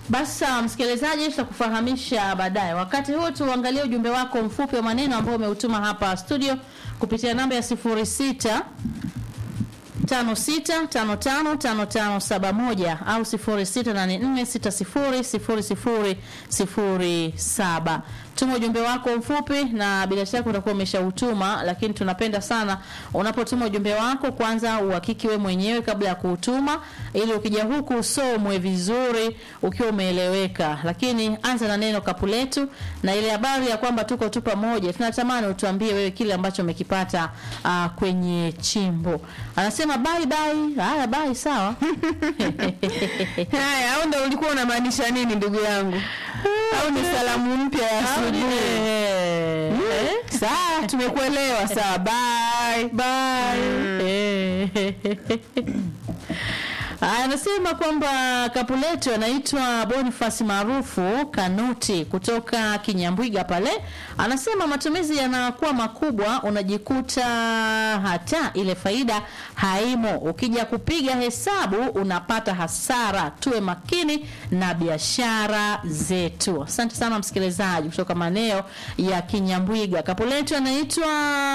Basi sawa, msikilizaji, tutakufahamisha baadaye. Wakati huo tuangalie ujumbe wako mfupi wa maneno ambao umeutuma hapa studio kupitia namba ya 06 56555571 au 0684600007. Tuma ujumbe wako mfupi na bila shaka utakuwa umeshautuma, lakini tunapenda sana unapotuma ujumbe wako kwanza uhakiki we mwenyewe kabla ya kuutuma, ili ukija huku usomwe vizuri ukiwa umeeleweka. Lakini anza na neno kapu letu na ile habari ya kwamba tuko tu pamoja. Tunatamani utuambie wewe kile ambacho umekipata uh, kwenye chimbo. Anasema bye bye. Haya bye, sawa. Haya, au ndo ulikuwa unamaanisha nini ndugu yangu? Au ni salamu mpya ya asubuhi? Eh, Mm, Sawa, tumekuelewa. Sawa, bye. bye. Aya, Anasema kwamba kapu letu anaitwa Boniface maarufu Kanuti kutoka Kinyambwiga pale. Anasema matumizi yanakuwa makubwa, unajikuta hata ile faida haimo. Ukija kupiga hesabu unapata hasara. Tuwe makini na biashara zetu. Asante sana msikilizaji kutoka maeneo ya Kinyambwiga. Kapu letu anaitwa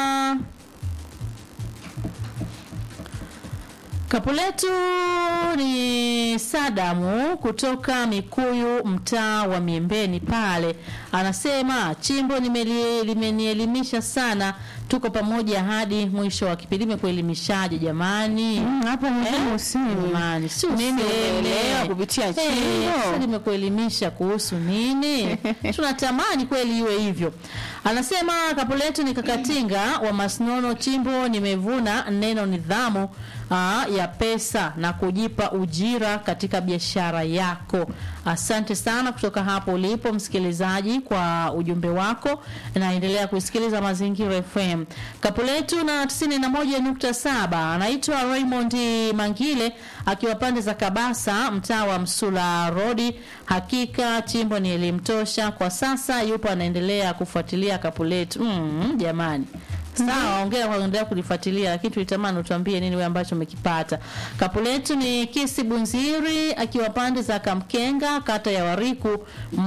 Kapu letu ni Sadamu kutoka Mikuyu, mtaa wa Miembeni pale. Anasema chimbo nimeli- limenielimisha sana, tuko pamoja hadi mwisho wa kipindi. Limekuelimishaje jamani? Mm, Hapo muhimu Eh? usini. Jamani, si Nini useme. umeelewa kupitia Eh, chimbo? sasa limekuelimisha kuhusu nini? Tunatamani kweli iwe hivyo. Anasema kapu letu ni kakatinga wa Masnono chimbo, nimevuna neno nidhamu aa, ya pesa na kujipa ujira katika biashara yako. Asante sana kutoka hapo ulipo msikilizaji kwa ujumbe wako, naendelea kusikiliza Mazingira FM. Kapu letu na 91.7 anaitwa Raymond Mangile akiwa pande za Kabasa, mtaa wa Msula Rodi. Hakika chimbo ni elimu tosha kwa sasa, yupo anaendelea kufuatilia kapu letu. Mm, jamani Sawa, ongea kwa kuendelea kulifuatilia, lakini tulitamani utuambie nini wewe ambacho umekipata. Kapu letu ni Kisi Bunziri akiwa pande za Kamkenga, kata ya Wariku.